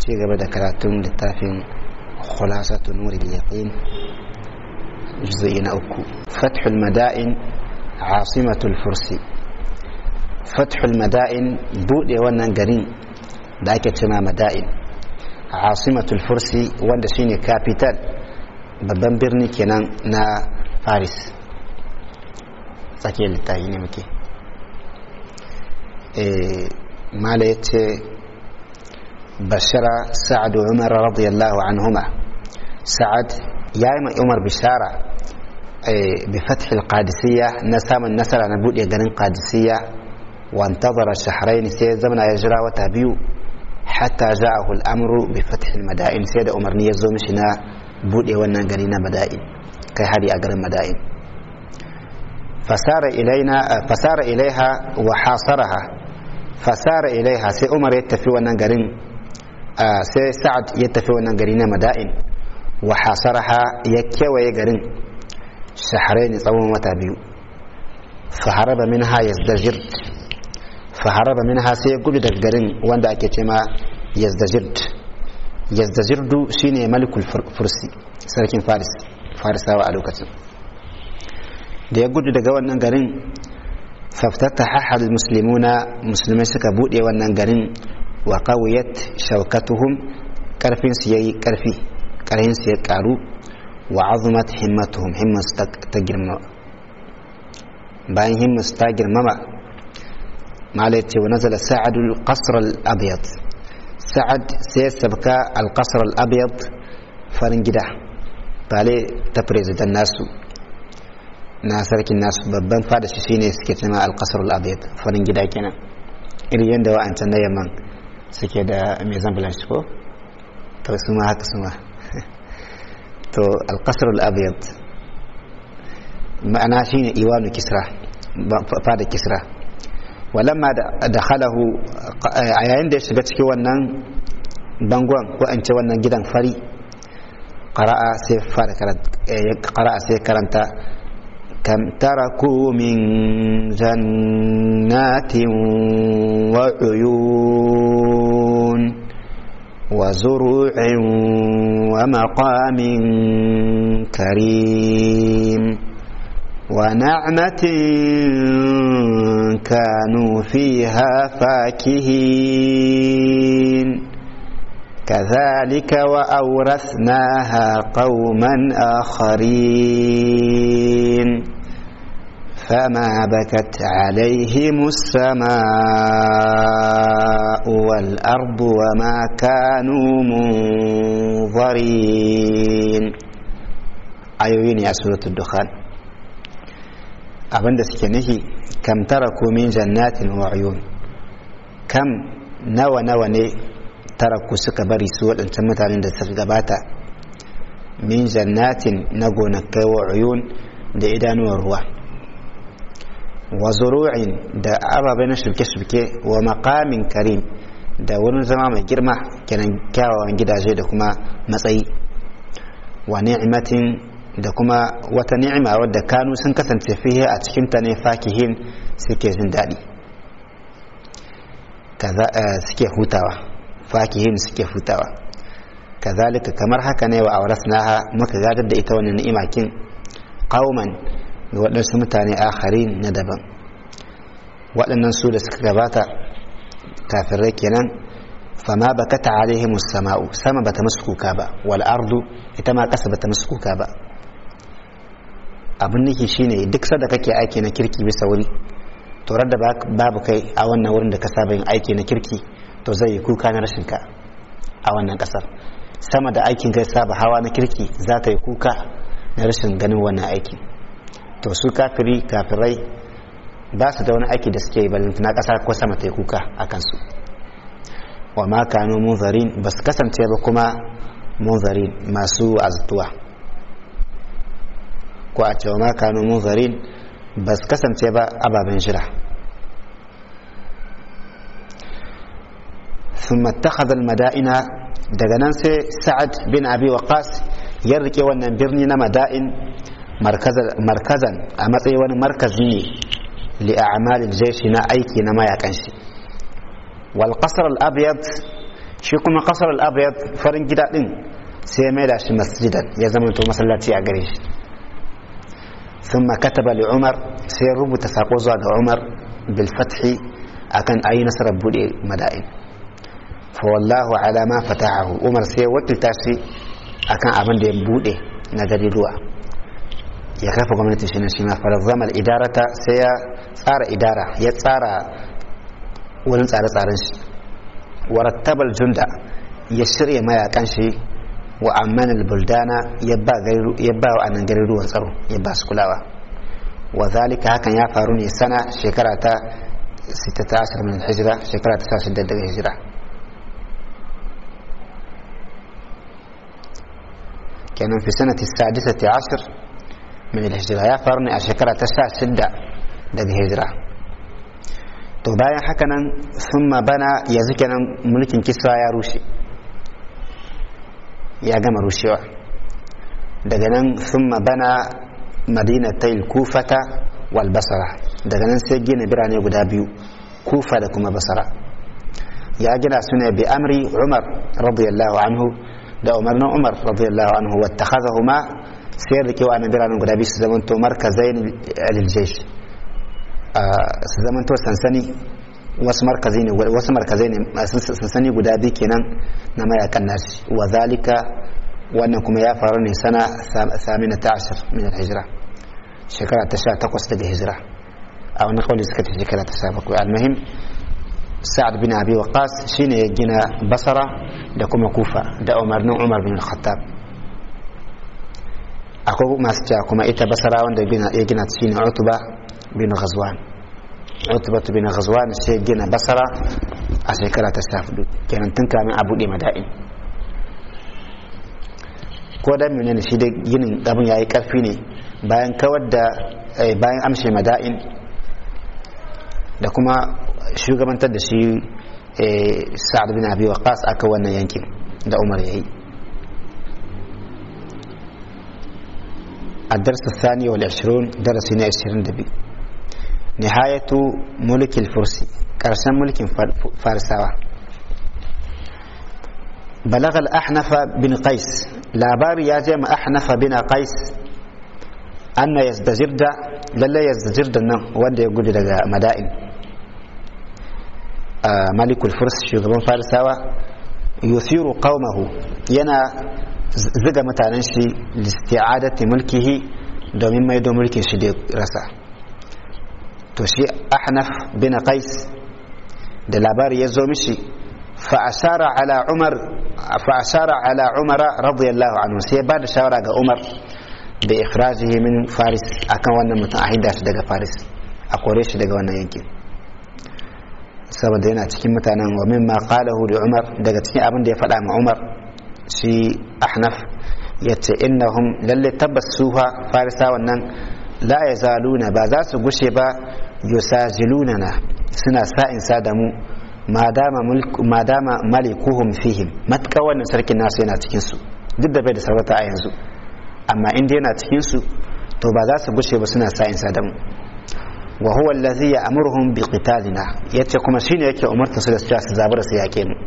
ci gaba da karatun littafin khulasatu nuril yaqin juz'i na uku fathul mada'in asimatul fursi fathul mada'in bude wannan garin da ake cema mada'in asimatul fursi wanda shine capital babban birni kenan na paris tsakiyar littafi ne muke mala ya ce bashara sa'ad umar radiyallahu anhuma sa'ad ya yi mai umar bishara bi fathil qadisiyya na samun nasara na buɗe ganin qadisiyya wantazara shahrain sai zamana ya jira wata biyu hatta ja'ahu al'amru bi fathil mada'in sai da umarni ya zo mishi na buɗe wannan gari na mada'in kai hari a garin mada'in fasara ilaina fasara ilaiha wa hasaraha fasara ilaiha sai umar ya tafi wannan garin sai sa'ad ya tafi wannan gari na mada'in wa hasaraha ya kewaye garin shahrain tsawon wata biyu faharaba minha yazdajir faharaba minha sai ya gudu daga garin wanda ake ce ma yazdajird yazdajirdu shine malikul fursi sarkin faris farisawa a lokacin da ya gudu daga wannan garin faftata hahal muslimuna musulmai suka bude wannan garin wa qawiyat shaukatuhum karfin su yayi karfi karhin su ya karu wa azumat himmatuhum himmas ta girma bayan himmas ta girmama mala yace wa nazala sa'ad al-qasr al-abyad sa'ad sai sabka al-qasr al-abyad farin gida bale ta president nasu na sarkin nasu babban fada shi shine suke cewa al-qasr al-abyad farin gida kenan irin yanda wa'ancan na yamman suke da mai zambulan shi ko to su ma haka su ma to al-qasr al-abyad ma'ana shine iwanu kisra fada kisra walamma da khalahu a yayin da ya shiga cikin wannan bangon ko an ce wannan gidan fari qara'a sai fara qara'a sai karanta kam taraku min jannatin wa uyun wa zuru'in wa maqamin karim ونعمة كانوا فيها فاكهين كذلك وأورثناها قوما آخرين فما بكت عليهم السماء والأرض وما كانوا منظرين أيوين يا سورة الدخان abinda suke nufi kam tara min jannatin wa uyun kam nawa nawa ne taraku suka bari su waɗancan mutanen da suka gabata min jannatin na gonakai wa uyun da idanuwar ruwa wa zuru'in da ababai na shuke-shuke wa maqamin karim da wurin zama mai girma kenan kyawawan gidaje da kuma matsayi wa ni'matin da kuma wata ni'ima wadda kanu sun kasance fiye a cikinta ne fakihin suke jin daɗi suke hutawa fakihin suke hutawa kazalika kamar haka ne wa aurasnaha muka gadar da ita wannan ni'ima kin qauman ga waɗansu mutane akharin na daban waɗannan su da suka gabata kafirai kenan fama bakata alaihim sama'u sama bata musu kuka ba wal ardu ita ma ƙasa bata musu kuka ba abin nake shine duk sada kake aiki na kirki bisa wuri to da babu kai a wannan wurin da ka saba yin aiki na kirki to zai yi kuka na rashin ka a wannan kasar sama da aikin kai saba hawa na kirki za ta yi kuka na rashin ganin wannan aiki to su kafiri kafirai ba su da wani aiki da suke yi na kasa ko sama ta yi kuka a kansu wa ma kanu munzarin ba su kasance ba kuma munzarin masu azutuwa ko a cewa ma kanu munzarin ba su kasance ba ababen jira ثم اتخذ المدائن daga nan sai sa'ad bin abi waqas ya rike wannan birni na mada'in markazan a matsayin wani markazi ne li a'malil jaishi na aiki na mayakan shi wal qasr al abyad shi kuma kasar al-abyad farin gida din sai ya maida shi masjidan ya zama to masallaci a gare shi ثم كتب لعمر سيربط ساقوزا عمر بالفتح أكن أي نصر بودي مدائن فوالله على ما فتحه عمر سي وكل تاسي أكن أبن دي بودي نجري روا يخاف gwamnati shi ne shi ma farazama idarata sai ya tsara idara ya tsara wurin tsare-tsaren shi warattabal junda ya shirya mayakan shi wa amman buldana ya ba wa anan garin ruwan tsaro ya ba su kulawa wa zalika hakan ya faru ne sana shekara ta 16 min hijira shekara ta 16 daga hijira kenan fi sanati sadisati ashir min hijira ya faru ne a shekara ta 16 daga hijira to bayan haka nan sun bana yanzu kenan mulkin kisra ya rushe ya gama rushewa daga nan sun bana madinatai kufata wal basara daga nan sai gina birane guda biyu kufa da kuma basara ya gina su ne bi amri umar radiyallahu anhu da umarnin umar radiyallahu anhu wata ma sai rike wa biranen guda biyu su zamanto markazai liljaish su zamanto sansani wasu markazi ne wasu markazai ne sansani guda biyu kenan na mayakan nashi wa zalika wannan kuma ya faru ne sana samina ta ashir min hijira shekara ta sha takwas daga hijira a wani kawai suka ce shekara ta sha bakwai almuhim sa'ad bin abi waqas shine ya gina basara da kuma kufa da umarnin umar bin khattab akwai masu cewa kuma ita basara wanda ya gina shine utuba bin ghazwan utubatu bin ghazwan sai gina basara a shekara ta sha hudu kenan tun kamin a buɗe mada'in ko da menene shi da ginin abin yayi karfi ne bayan kawar da bayan amshe mada'in da kuma shugabantar da shi sa'ad bin abi waqas aka wannan yankin da umar yayi الدرس الثاني والعشرون درسنا عشرين دبي نهاية ملك الفرس كرسان ملك فارساوة بلغ الأحنف بن قيس لا بار يا جمع أحنف بن قيس أن يزدجرد للا يزدجرد وند يقول لك مدائن آه ملك الفرس شغبان فارساوة يثير قومه ينا زغ متانن شي لاستعادة ملكه domin maido mulkin shi da rasa to shi ahnaf bin qais da labari ya zo mishi fa ashara ala umar fa ashara ala umara radiyallahu anhu sai ba da shawara ga umar da ikhrajihi min faris akan wannan mutum a hidda shi daga faris a kore shi daga wannan yankin saboda yana cikin mutanen wa mimma qalahu li umar daga cikin abin da ya faɗa ma umar shi ahnaf yace innahum lalle tabbas suha farisa wannan la yazaluna ba za su gushe ba yusajilunana suna sa'in sa da mu ma dama malikuhum fihim matka wannan sarkin nasu yana cikin su duk da bai da sarauta a yanzu amma inda yana cikin su to ba za su gushe ba suna sa'in sa da mu wa huwa allazi ya'muruhum bi qitalina yace kuma shine yake umarta su da su su zabura su yake mu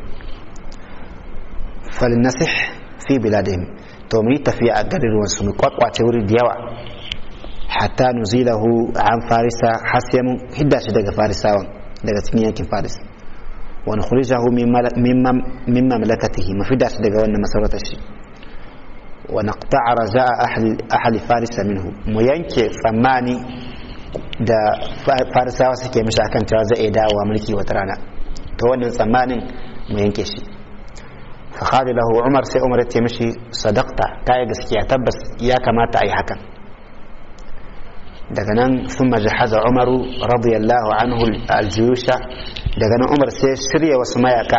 falnasih fi biladihim to mu yi tafiya a garin wasu mu kwakwace wuri da yawa hatta nuzilahu an farisa har sai mun hidda shi daga farisawan daga cikin yankin faris wa nukhrijahu min mamlakatihi mu fidda shi daga wannan masarautar shi wa naqta'a raja'a ahli ahli farisa minhu mu yanke tsammani da farisawa suke mishi akan cewa zai iya dawowa mulki wata rana to wannan tsammanin mu yanke shi فقال له عمر سي عمر يتمشي صدقت كاي gaskiya tabbas ya kamata ai hakan daga nan sun jahaza umaru radiyallahu anhu aljiyusha daga nan umar sai shirya wasu mayaka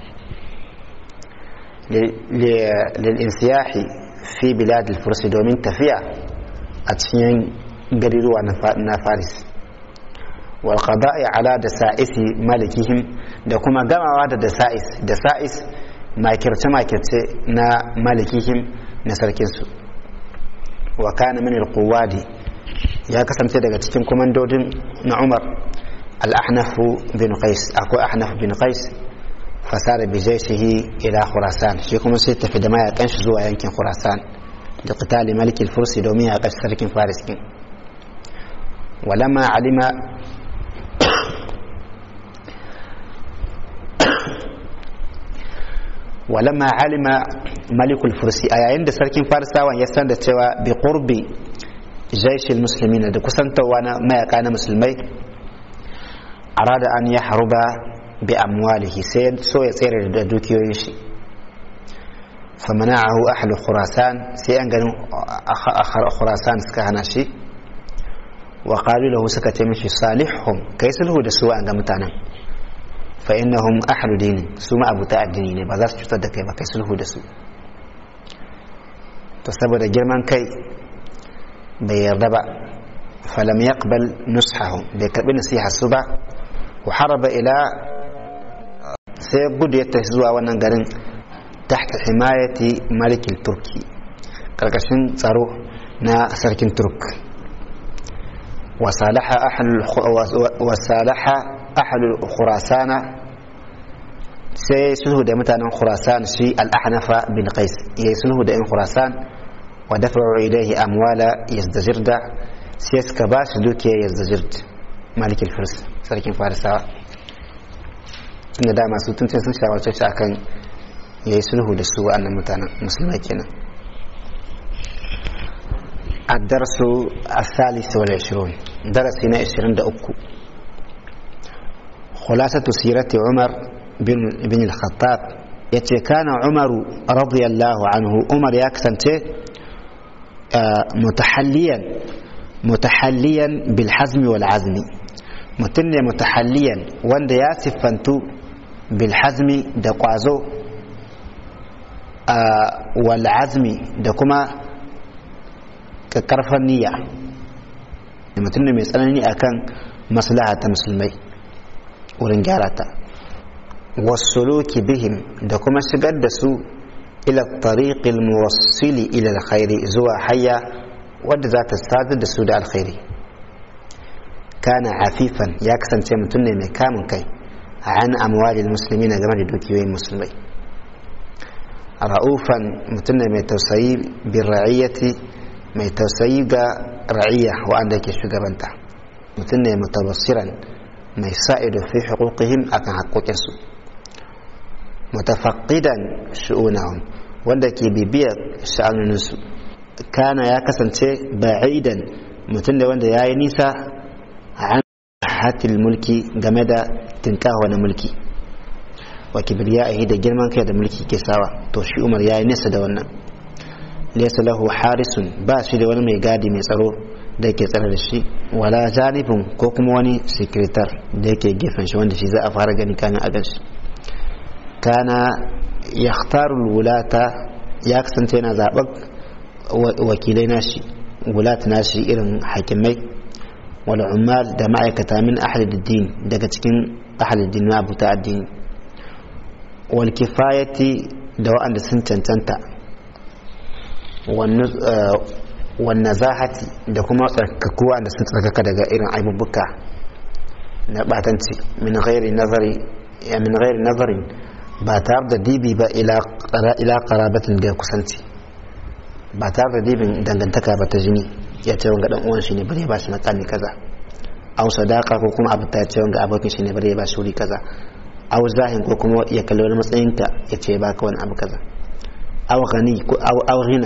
lil'insiyahi fi bilad al-fursi domin tafiya a cikin gariruwa na faris wal qada'i ala da sa'isi malikihim da kuma gamawa da da sa'is da sa'is makirce-makirce na malikihim na sarkinsu wa kana min al-quwadi ya kasance daga cikin komandodin na umar al-ahnaf bin qais akwai ahnaf bin qais fasara bi jaishihi ila khurasan shi kuma sai tafi da mayakan shi zuwa yankin khurasan da qitali malikin fursi domin ya kashi sarkin faris kin walamma alima walamma alima malikul fursi a yayin da sarkin farisawan ya san da cewa bi qurbi jaishil muslimina da kusantarwa na mayaka na musulmai arada an ya haruba bi amwalihi sai so ya tsere da dukiyoyin shi famana'ahu ahlu khurasan sai an ganin khurasan suka hana shi wa qalu lahu suka ce mishi salihhum kai sulhu da su an ga mutanen fa innahum ahlu dinin su ma abuta addini ne ba za su cutar da kai ba kai sulhu da su to saboda girman kai bai yarda ba falam yaqbal nushahu bai karbi nasiha su ba wa haraba ila sai gudu ya tafi zuwa wannan garin tahta himayati malikin turki karkashin tsaro na sarkin turk wasalaha ahalul khurasana sai sulhu da mutanen khurasan shi al'ahnafa bin qais ya yi sulhu da yan khurasan wa dafa'u ilaihi amwala yazdajirda sai suka ba shi dukiya yazdajird malikin firs sarkin farisawa inda dama su tun sun shawarce shi akan ya yi sulhu da su wa'annan mutanen musulmai kenan الدرس الثالث والعشرون درسنا عشرين دأكو خلاصة سيرة عمر بن, بن الخطاب يتي كان عمر رضي الله عنه عمر يكسنتي متحليا متحليا بالحزم والعزم متن متحليا وند ياسف فانتو بالحزم دقوازو والعزم دكما karfan niyya da mutum ne mai tsanani akan maslaha ta musulmai wurin gyara ta wasuluki bihim da kuma shigar da su ila tariqil muwassili ila alkhairi zuwa hayya wadda za ta sadar da su da alkhairi kana afifan ya kasance mutum ne mai kamun kai an amwalil musulmi na game da dukiyoyin musulmai ra'ufan mutum ne mai tausayi bin ra'iyyati mai tausayi ga ra'iyya wa'anda ke shugabanta mutum ne mutabassiran mai sa'ido fi huquqihim akan haƙoƙinsu mutafaqqidan shu'unahum wanda ke bibiyar sha'anuninsu kana ya kasance ba'idan mutum ne wanda ya yi nisa an hatil mulki game da tinkawa na mulki wa kibriyahi da girman kai da mulki ke sawa to shi umar ya yi nisa da wannan laysa lahu harisun ba shi da wani mai gadi mai tsaro da yake tsare da shi wala janibin ko kuma wani sekretar da yake gefen shi wanda shi za a fara gani kamin a gan shi kana yakhtaru wulata ya kasance yana zaɓar wakilai nashi wulat nashi irin hakimai wal ummal da ma'aikata min ahli din daga cikin ahli din na abuta addini wal kifayati da wa'anda sun cancanta wannan zahati da kuma tsarkaku wa'anda sun tsarkaka daga irin aibubuka na batanci min ghairi nazari ya min ghairi nazarin ba tare da dibi ba ila qarabatin da kusanci ba tare da dibin dangantaka ba ta jini ya ce wanga dan uwan shi ne bare ba shi makami kaza aw sadaka ko kuma abu ta ce wanga abokin shi ne bare ba shi wuri kaza aw zahin ko kuma ya kalli wani matsayin ka ya ce baka wani abu kaza aw ghani ko aw aw ghina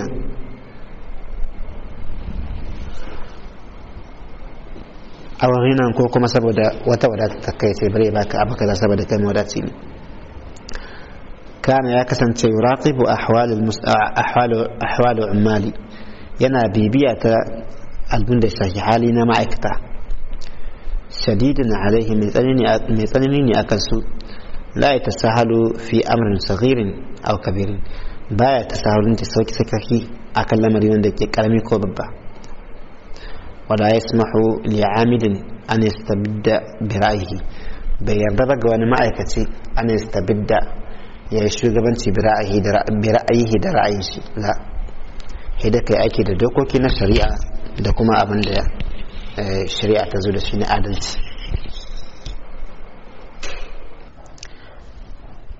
aw ghina ko kuma saboda wata wadata ta kai ce bare baka abu kaza saboda kai mawadaci ne kana ya kasance yuraqibu ahwal ahwal ahwal ummali yana bibiya ta albun da shafi hali na ma'aikata shadidin alaihi mai tsanani ne akan su la ya tasahalu fi amrin saghirin aw kabirin baya tasahalun ta sauki sakaki akan lamari wanda ke karami ko babba wala yasmahu li amilin an yastabidda bi ra'yihi bai yarda ba ga wani ma'aikaci an yastabidda ya yi shugabanci bi ra'ayihi da ra'ayin shi la hidda kai ake da dokoki na shari'a da kuma abin da shari'a ta zo da shi na adalci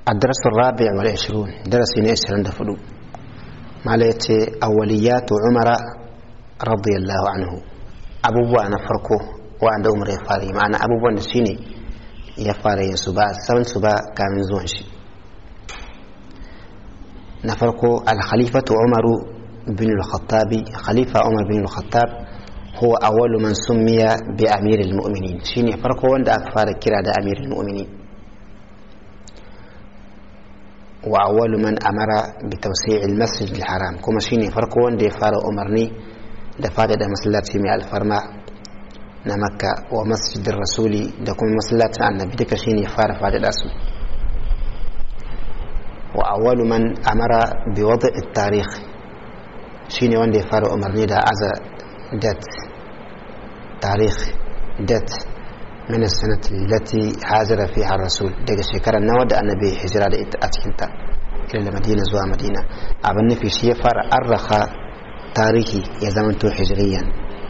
الدرس الرابع والعشرون درس عشرين دفلو ما ليتي أوليات عمر رضي الله عنه أبو أنا فرقه وعند عمر يفاري معنى أبو بوان سيني يفاري سبا سبن سبا كامل زونشي نفرقه الخليفة عمر بن الخطاب خليفة عمر بن الخطاب هو أول من سمي بأمير المؤمنين شيني فرقه وند أكفار كرا أمير المؤمنين وأول من أمر بتوسيع المسجد الحرام كما شيني فرقو وان دي فار أمرني دفاد دا مسلات في الفرما نمكة ومسجد الرسول دا كما مسلات عن نبي دك شيني فار فاد داسو وأول من أمر بوضع التاريخ شيني وان دي فار أمرني دا أزا دات تاريخ دات من السنة التي هاجر فيها الرسول daga shekarar nawa da annabi hijira da ita a cikinta ila madina zuwa madina abin nufi shi ya fara arraka tarihi ya zamanto hijiriyan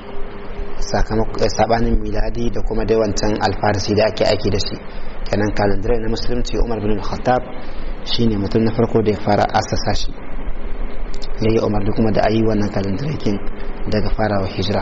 sabanin miladi da kuma dai wancan alfarisi da ake aiki da shi kenan kalandare na musulunci umar bin khattab shine mutum na farko da ya fara asasa shi ya yi umar kuma da ayi wannan kalandare daga farawa hijira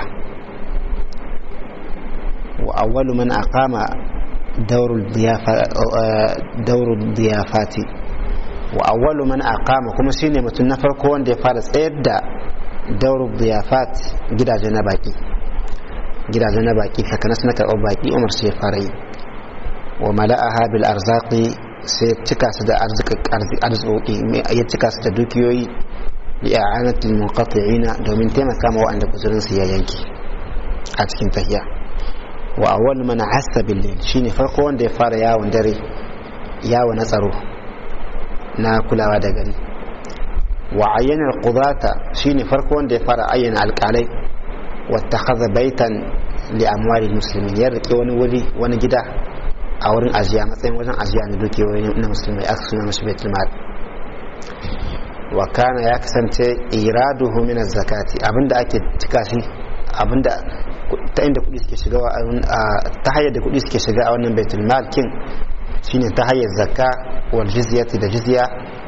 وأول من أقام دور الضيافة دور الضيافات وأول من أقام كما شيني متن فرقو وند فارس إبدا دور الضيافات جدا جنباكي جدا جنباكي فكنسنا كأوباكي أمر سي فاري وملأها بالأرزاق sai cika su da arziki ya cika su da dukiyoyi li'a'anatul munqati'ina domin taimaka ma wa'anda kuzurin su ya yanki a cikin tahiya wa awwal man hassa bil shine farko wanda ya fara yawon dare yawo na tsaro na kulawa da gari wa ayyana al-qudata shine farko wanda ya fara ayyana alƙalai wa takhadha baitan li amwali muslimin ya rike wani wuri wani gida a wurin ajiya matsayin wajen ajiya na dukiyoyi na musulmai aka suna mashi baitul mal wa kana ya kasance iraduhu min zakati abinda ake cika shi abinda ta inda kudi suke shiga ta hanyar da kudi suke shiga a wannan baitul mal kin shine ta hanyar zakka wal jizyati da jizya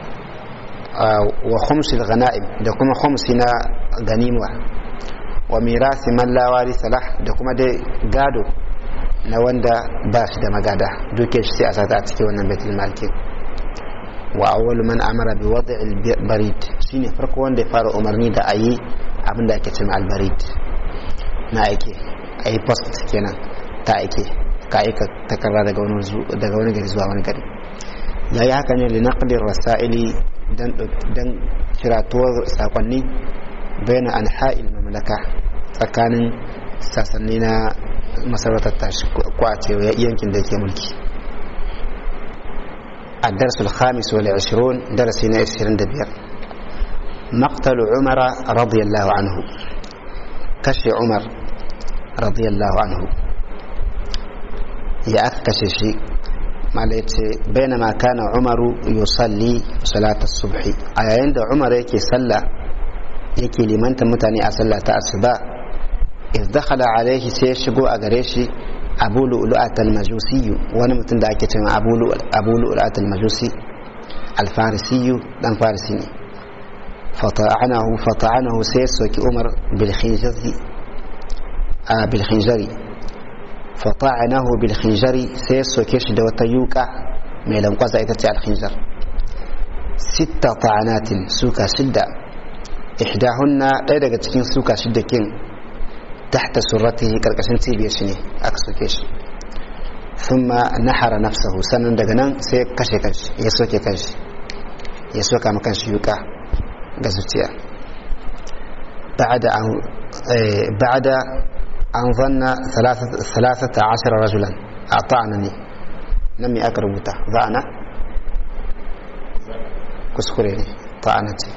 wa khumsi ghanaim da kuma khumsi na ganima wa mirasi man la warisa lah da kuma dai gado na wanda ba shi da magada duke shi sai a sata a cikin wannan baitul mal kin wa awwalu man amara bi wad'il barid shine farko wanda ya fara umarni da ayi abinda ake cewa al barid na aike a yi post kenan ta aike ka aika takarda daga wani gari zuwa wani gari ya yi haka ne linaqdir rasa'ili don kiratuwar sakonni bayan an ha'il mamlaka tsakanin sassanni na masarautar tashi kwace yankin da ke mulki الدرس الخامس والعشرون درسنا عشرين دبير مقتل عمر رضي الله عنه kashe umar radiyallahu anhu ya aka kashe shi malaice baina ma kana umaru yusalli salata subhi a yayin da umar yake sallah yake limanta mutane a sallah ta asuba iz dakhala alaihi sai ya shigo a gare shi abu lu'lu'at al-majusi wani mutum da ake cewa abu lu'lu'at al-majusi al-farisi dan farisi ne فطعنه فطعنه سيسوك عمر بالخنجر آه بالخنجر فطعنه بالخنجر سيسوك يشد وتيوكا ميلان قوزا يتتع الخنجر ست طعنات سوكا شدة إحداهن إذا تكين سوكا شدة كين تحت سرته كالكشن تيبيشني أكسوكيش ثم نحر نفسه سنن دغنان سيكشي كش يسوكي كش يسوكا مكان شيوكا ga zuciya بعد أن ظن ثلاثة عشر رجلا أطعنني لم أكرمته ظأنا كسكريني طعنتي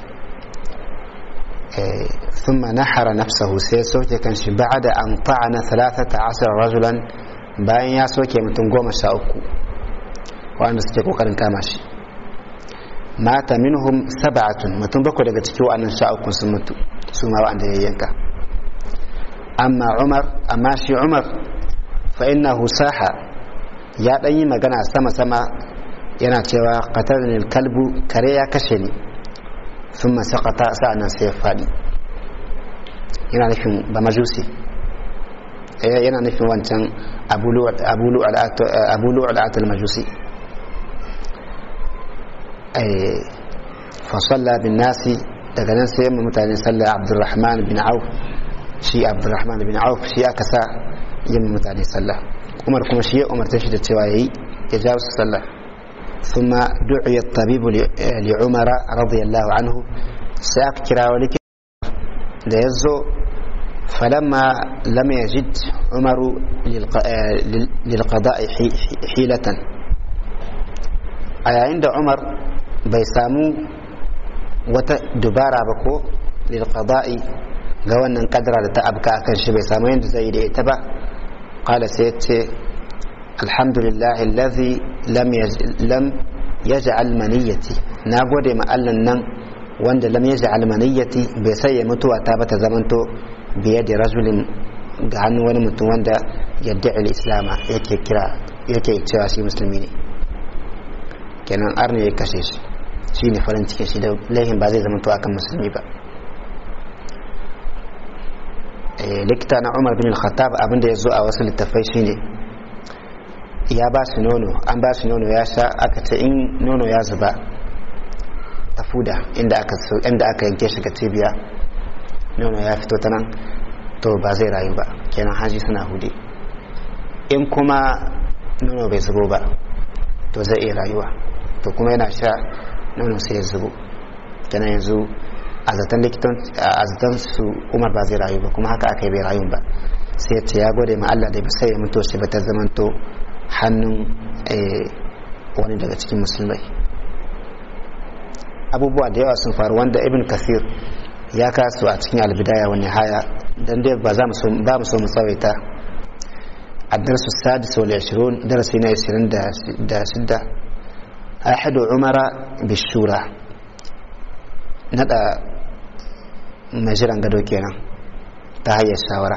ثم نحر نفسه سيسوك كان بعد أن طعن ثلاثة عشر رجلا bayan ya soke mutum goma sha uku waɗanda suke ƙoƙarin kama shi mata minhum sab'atun mutum bakwai daga cikin wa'annan sha uku sun mutu su ma wa'anda ya yanka amma umar amma shi umar fa innahu saha ya dan yi magana sama sama yana cewa qatalani kalbu kare ya kashe ni sun masakata sa'annan sai ya faɗi yana nufin ba majusi yana nufin wancan abulu al'atul majusi fasalla bin nasi daga nan sai yamma mutane sallar abdurrahman bin auf shi abdurrahman bin auf shi aka sa yamma mutane sallah umar kuma shi ya umarta shi da cewa yayi ya jawo su sallah ثم دعي الطبيب لعمر رضي الله عنه سأكترا ولك ليزو فلما لم يجد عمر للقضاء حيلة أي عند عمر بيسامو وتدبارا بكو للقضاء قوانا قدر لتأبكى أكن شي بيسامو يند زي اتبع قال سيتي الحمد لله الذي لم لم يجعل منيتي نagode ma Allah nan wanda lam yaj'al maniyati bai sai ya mutuwa ta bata zamanto biye da rajulin ga hannun wani mutum wanda yadda al-islama yake kira yake cewa shi musulmi ne kenan arne ya kashe shi shi ne farin cikin shi da laihin ba zai zamanto akan musulmi ba likita na umar bin al-khattab abinda ya zo a wasu littafai shine ya ba shi nono an ba shi nono ya sha aka ce in nono ya zuba ta fuda inda aka inda aka yanke shi ga cibiya nono ya fito ta nan to ba zai rayu ba kenan haji suna hude in kuma nono bai zubo ba to zai iya rayuwa to kuma yana sha nono sai ya zubo kenan yanzu a zaton likitan a zaton su umar ba zai rayu ba kuma haka aka yi bai rayu ba sai ya ce ya gode ma Allah da ba sai ya mutu shi ba ta zamanto hannun wani daga cikin musulmai abubuwa da yawa sun faru wanda ibn kasir ya kasu a cikin albidaya wani haya don dai ba za mu so mu tsawaita a darsu sadis wal 20 darasi na 26 ahadu umara bishura nada mai jiran gado kenan ta hanyar shawara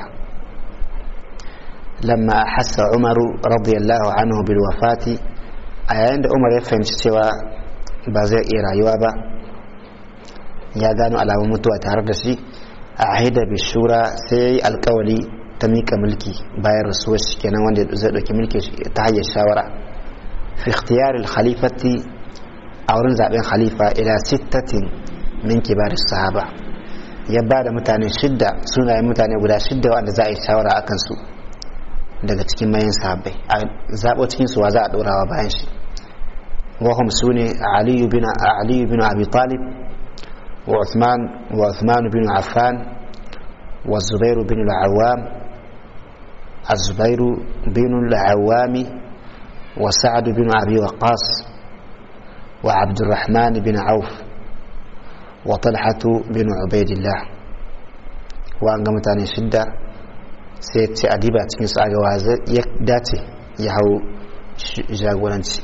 لما أحس عمر رضي الله عنه بالوفاة أيان عمر يفهم cewa ba zai iya rayuwa ba ya gano alamun mutuwa tare da shi a ahida bishura sai ya yi alkawali ta mika mulki bayan rasuwar shi kenan wanda zai ɗauki mulki ta hanyar shawara fi ikhtiyar khalifati a wurin zaben khalifa ila sittatin min kibaris sahaba ya ba da mutane shidda sunayen mutane guda shidda wanda za a yi shawara a kansu daga cikin mayan sahabbai a zaɓo cikin su wa za a ɗorawa bayan shi wahum su ne aliyu bin abi talib wa uthman bin affan wa zubairu bin al'awam الزبير بن العوام وسعد بن أبي وقاص وعبد الرحمن بن عوف وطلحة بن عبيد الله وأنقمت عن شدة sai ce a diba cikin su agawa ya dace ya hau jagoranci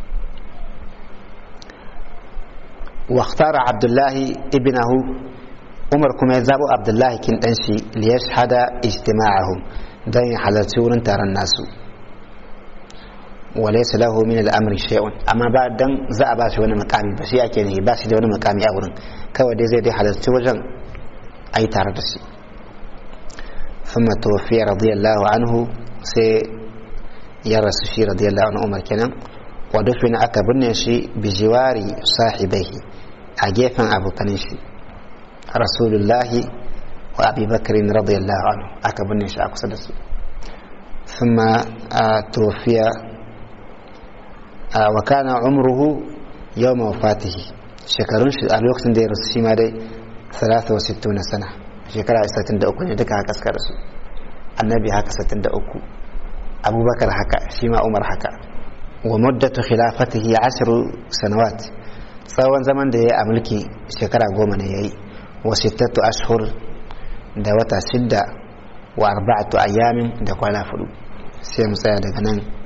واختار عبد الله ابنه عمر كما يزابو عبد الله كن دنشي ليشهد اجتماعهم دين حلتي ورن تارن الناس وليس له من الامر شيء اما بعد دن za a bashi wani makami ba shi ake ne ba shi da wani makami a wurin kawai dai zai dai halarci wajen ai tare da shi ثم توفي رضي الله عنه سي يرس شي رضي الله عنه عمر كنا ودفن أكبرنا شي بجوار صاحبيه أجيفا أبو كنشي رسول الله وأبي بكر رضي الله عنه أكبرنا شي أكو ثم توفي وكان عمره يوم وفاته شكرون شي الوقت دي رسول ما دي 63 سنة shekara 63 ne duka haka suka rasu annabi haka 63 abubakar haka shi ma umar haka wa muddatu khilafatihi ashiru sanawat tsawon zaman da ya yi a mulki shekara goma ne ya yi wa sittatu ashhur da wata shidda wa arba'atu ayyamin da kwana fudu sai mu tsaya daga nan